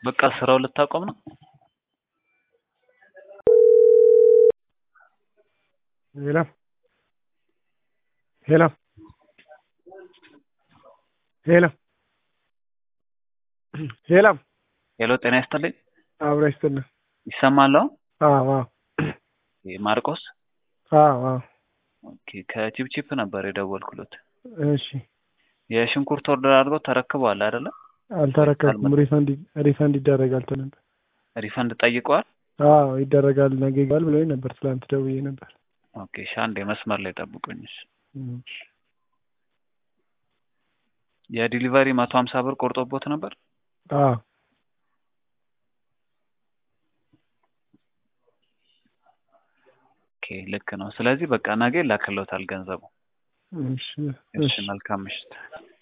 በቃ ስራው ልታቆም ነው? ሄሎ ሄሎ ሄሎ ሄሎ ሄሎ ጤና ይስጥልኝ። አብራ ይስጥልን። ይሰማል አሁን? አዎ አዎ ማርቆስ አዎ አዎ ኦኬ ከቺፕቺፕ ነበር የደወልኩለት። እሺ የሽንኩርት ኦርደር አድርገው ተረክበዋል አይደለ? አልተረከብኩም። ሪፈንድ ሪፈንድ ይደረጋል ተነበር። ሪፈንድ ጠይቀዋል? አዎ ይደረጋል ነገ ይገባል ብሎኝ ነበር። ትላንት ደውዬ ነበር። ኦኬ እሺ አንዴ መስመር ላይ ጠብቁኝ። እሺ እሺ የዲሊቨሪ መቶ ሀምሳ ብር ቆርጦቦት ነበር? አዎ ኦኬ ልክ ነው። ስለዚህ በቃ ነገ ይላክልዎታል ገንዘቡ። እሺ እሺ እሺ መልካም ምሽት።